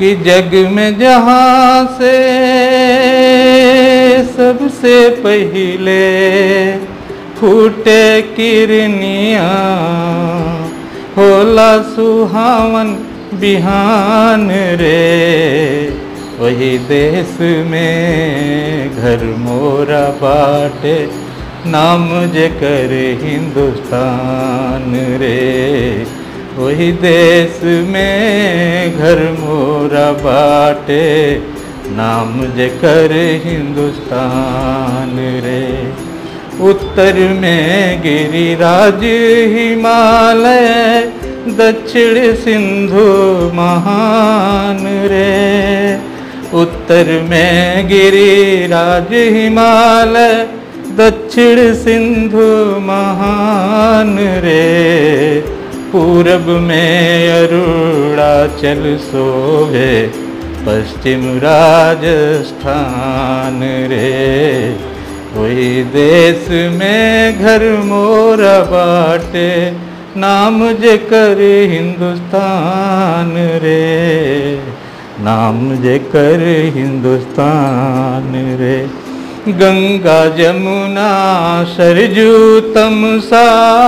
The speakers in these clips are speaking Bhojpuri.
कि जग में जहाँ से सबसे पहले फूटे किरनिया होला सुहावन बिहान रे वही देश में घर मोरा बाटे नाम जेकर हिंदुस्तान रे वही देश में घर मोरा बाटे नाम जेकर हिंदुस्तान रे उत्तर में गिरिराज हिमालय दक्षिण सिंधु महान रे उत्तर में गिरिराज हिमालय दक्षिण सिंधु महान रे पूरब में अरुणाचल शोभे पश्चिम राजस्थान रे वही देश में घर मोरा बाटे नाम जेकर हिंदुस्तान रे नाम जेकर हिंदुस्तान रे गंगा जमुना सरजू तमसा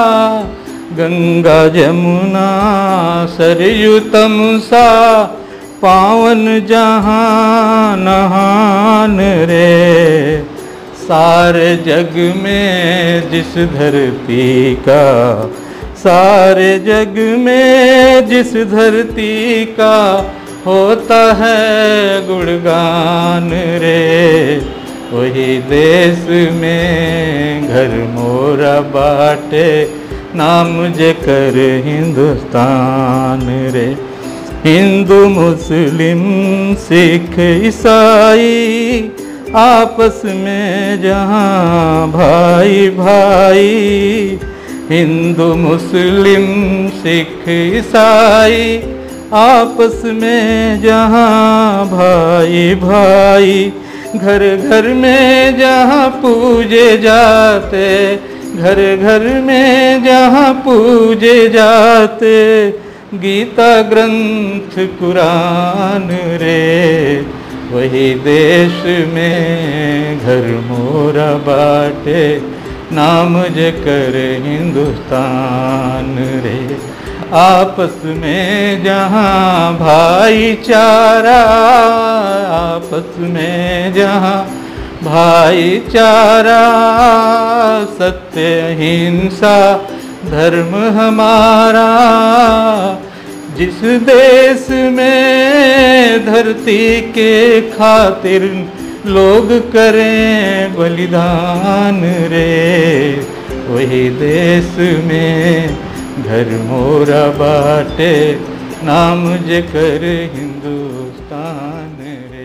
गंगा जमुना सरयू तमसा पावन जहाँ नहान रे सारे जग में जिस धरती का सारे जग में जिस धरती का होता है गुणगान रे वही देश में घर मोरा बाटे नाम जेकर हिंदुस्तान रे हिंदू मुस्लिम सिख ईसाई आपस में जहाँ भाई भाई हिंदू मुस्लिम सिख ईसाई आपस में जहाँ भाई भाई घर घर में जहाँ पूजे जाते घर घर में जहाँ पूजे जाते गीता ग्रंथ कुरान रे वही देश में घर मोरा बाटे नाम जकर हिंदुस्तान रे आपस में जहाँ भाईचारा आपस में जहाँ भाईचारा सत्य हिंसा धर्म हमारा जिस देश में धरती के खातिर लोग करें बलिदान रे वही देश में घर मोरा बाटे नाम जेकर हिंदुस्तान रे